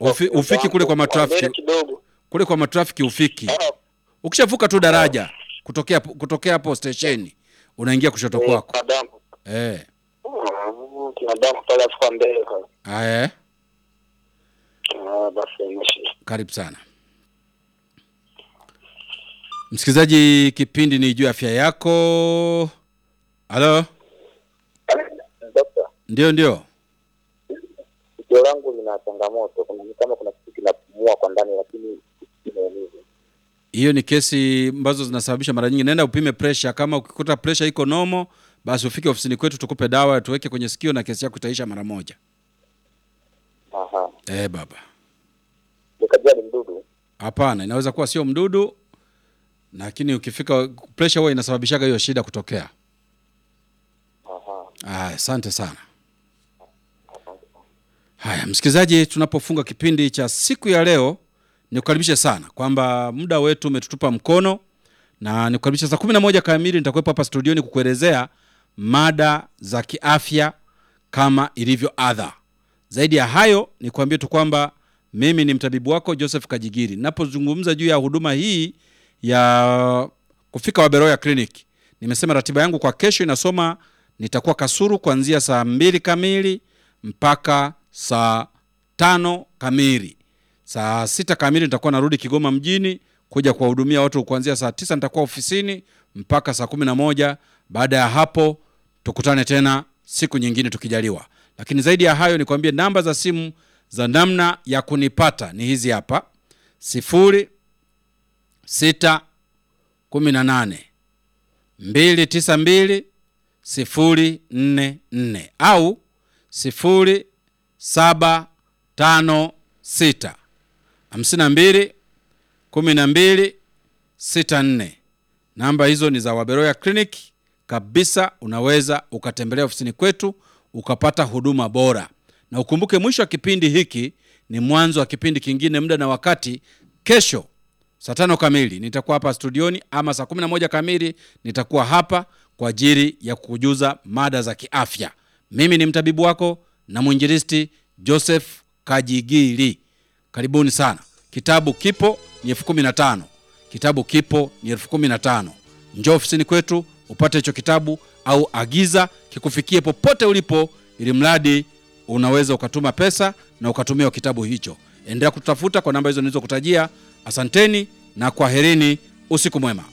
Ufi, ufiki kule kwa Mbele matrafiki kidogo. kule kwa matrafiki ufiki. Ah, Ukishavuka tu daraja kutokea kutokea hapo stesheni unaingia kushoto eh, kwako. kuna dampo. Eh. Mm, Kuna dampo pale afu kwa mbele pale. Aya, Ah, basi imeshi. karibu sana msikilizaji, kipindi ni juu ya afya yako. Halo, Dokta, ndio ndio. sikio langu lina changamoto. Kuna ni kama kuna kitu kinapumua kwa ndani lakini kimeumiza. Hiyo ni kesi ambazo zinasababisha mara nyingi. Nenda upime pressure. Kama ukikuta pressure iko nomo, basi ufike ofisini kwetu tukupe dawa tuweke kwenye sikio na kesi yako itaisha mara moja. Aha. Eh, baba. Nikajua ni mdudu. Hapana, inaweza kuwa sio mdudu, lakini ukifika pressure huwa inasababishaga hiyo shida kutokea. Aha. Aya, asante sana. Haya, msikilizaji, tunapofunga kipindi cha siku ya leo, nikukaribishe sana kwamba muda wetu umetutupa mkono, na nikukaribisha saa kumi na moja kamili nitakuwepo hapa studioni kukuelezea mada za kiafya kama ilivyo adha. Zaidi ya hayo, nikuambie tu kwamba mimi ni mtabibu wako Joseph Kajigiri. Ninapozungumza juu ya huduma hii ya kufika Waberoya Clinic, nimesema ratiba yangu kwa kesho inasoma nitakuwa Kasuru kuanzia saa mbili kamili mpaka saa tano kamili. Saa sita kamili nitakuwa narudi Kigoma mjini kuja kuwahudumia watu kuanzia saa tisa nitakuwa ofisini mpaka saa kumi na moja. Baada ya hapo tukutane tena siku nyingine tukijaliwa. Lakini zaidi ya hayo nikwambie namba za simu za namna ya kunipata ni hizi hapa: sifuri sita kumi na nane mbili tisa mbili sifuri nne nne au sifuri saba tano sita hamsini na mbili kumi na mbili sita nne. Namba hizo ni za Waberoya Clinic kabisa. Unaweza ukatembelea ofisini kwetu ukapata huduma bora, na ukumbuke mwisho wa kipindi hiki ni mwanzo wa kipindi kingine. Muda na wakati kesho saa tano kamili nitakuwa hapa studioni, ama saa kumi na moja kamili nitakuwa hapa kwa ajili ya kukujuza mada za kiafya. Mimi ni mtabibu wako na mwinjilisti Joseph Kajigiri. Karibuni sana. Kitabu kipo ni elfu kumi na tano. Kitabu kipo ni elfu kumi na tano. Njoo ofisini kwetu upate hicho kitabu au agiza kikufikie popote ulipo, ili mradi unaweza ukatuma pesa na ukatumia kitabu hicho. Endelea kutafuta kwa namba hizo nilizokutajia. Asanteni na kwaherini, usiku mwema.